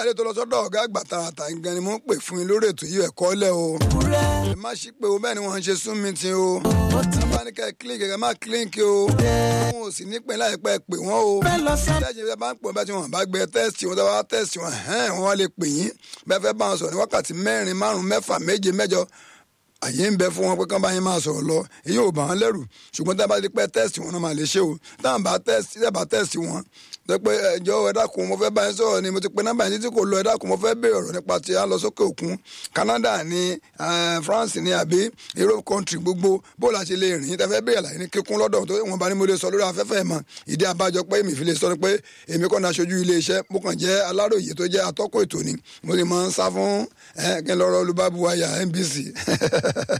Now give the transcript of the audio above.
ẹni tó lọ sọ́dọ̀ ọ̀gá àgbà tààtà nǹkan ni mo ń pè fún yín lórí ètò yìí ẹ̀kọ́ lẹ̀ o. ẹ má ṣí pé o bẹ́ẹ̀ ni wọ́n ń ṣe sún mi ti o. ẹ bá ní ká ẹ kílíǹkì ẹ má kílíǹkì o. wọn ò sì ní pẹ́ láìpẹ́ pè wọ́n o. tẹ́sí bá ń pọ̀ bẹ́ẹ̀ tí wọ́n bá gbé tẹ́sì wọn tẹ́wọ́ tẹ́sì wọn hẹ́n wọ́n lè pè yín bẹ́ẹ̀ fẹ́ bá wọn sọ̀rọ̀ ní wákàtí mẹ́rin márùn-ún mẹ́fà méje mẹ́jọ àyè ń bẹ fún wọn pé kán bá yín máa sọ̀rọ̀ lọ èyí ò bá wọn lẹ́rù ṣùgbọ́n tá a bá ti pẹ́ tẹ́sì wọn náà máa lè ṣe o táwọn bá tẹ́sì tẹ́ bá tẹ́sì wọn tó pé ẹjọ́ ẹ dákun mo fẹ́ bá yín sọ̀rọ̀ ni mo ti pe nọ́mbà yín títí kò lọ ẹ dákun mo fẹ́ béèrè ọ̀rọ̀ nípa ti à ń lọ sókè òkun Canada ní France ní àbí Europe country gbogbo bó la ṣe lè rìn tẹ́ fẹ́ béèrè àlàyé ní kíkún lọ́dọ̀ tó wọn bá ní mo lè sọ lórí afẹ́fẹ́ mọ́ ìdí abájọ pé èmi fi lè sọ ni pé èmi kọ́ ni aṣojú ilé iṣẹ́ mo kàn jẹ́ aláròye tó jẹ́ atọ́kùn ètò ni mo sì máa ń sá fún kí n lọ́rọ́ olùbábuwáyà NBC